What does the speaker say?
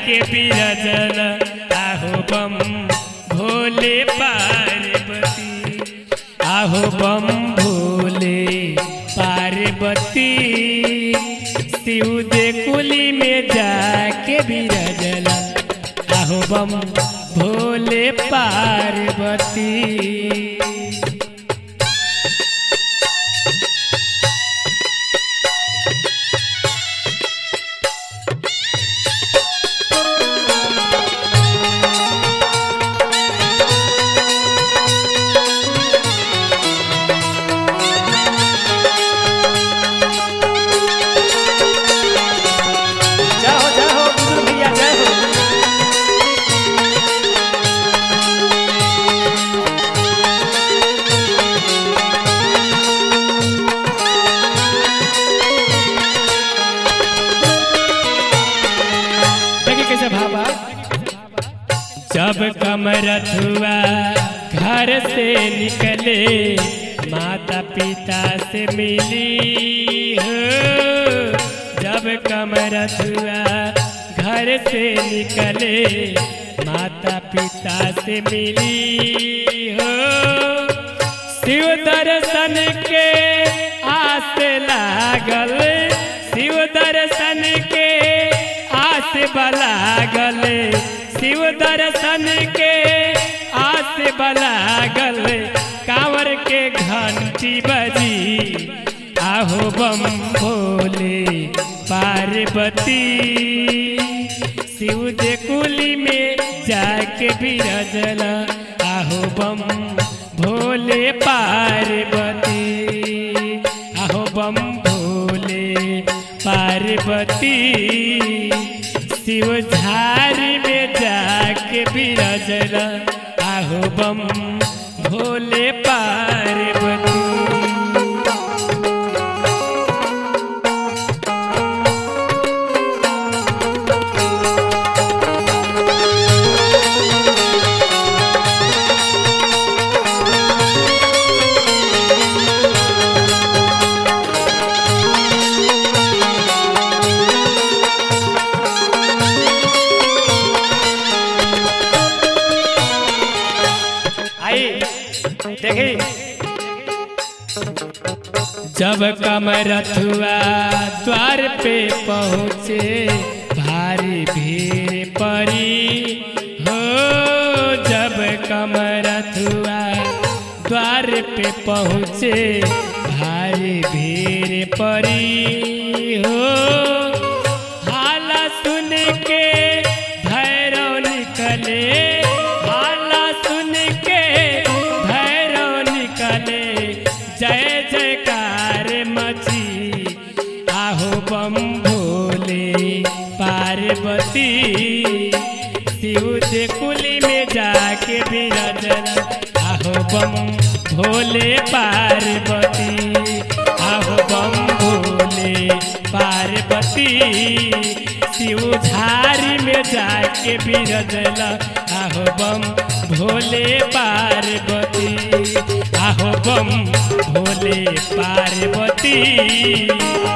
जाके बिरजल आहो बम भोले पार्वती आहो बम भोले पार्वती शिव दे कुली में जाके बिरजल आहो बम भोले पार्वती जय हो जय हो बुजुर्ग भैया जय हो देखिए कैसे भावा जब कमरथ हुआ घर से निकले माता पिता से मिली हो जब कमरथ हुआ घर से निकले माता पिता से मिली हो शिव दर्शन के आस लागल शिव दर्शन के आस बलागल शिव दर्शन के आस बलागल कांवर के घंटी बजी आहो बम भोले पार्वती शिव दे कुली में जाके बिरजल आहो बम भोले पार्वती आहो बम भोले पार्वती शिव झारी में जाके बिरजल आहो बम भोले पार्वती आई देखी जब कमरथुआ द्वार पे पहुँचे भारी भीड़ पड़ी हो जब कमरथुआ द्वार पे पहुँचे भारी भीड़ पड़ी हो हाला सुन के भैरव निकले हाला सुन के भैरव निकले जय जयकार मची आहो बम भोले पार्वती शिव दे कुली में जाके बिरजल आहो बम भोले पार्वती आहो बम भोले पार्वती शिव झारी में जाके बिरजल आहो बम भोले पार्वती आहो बम भोले पार्वती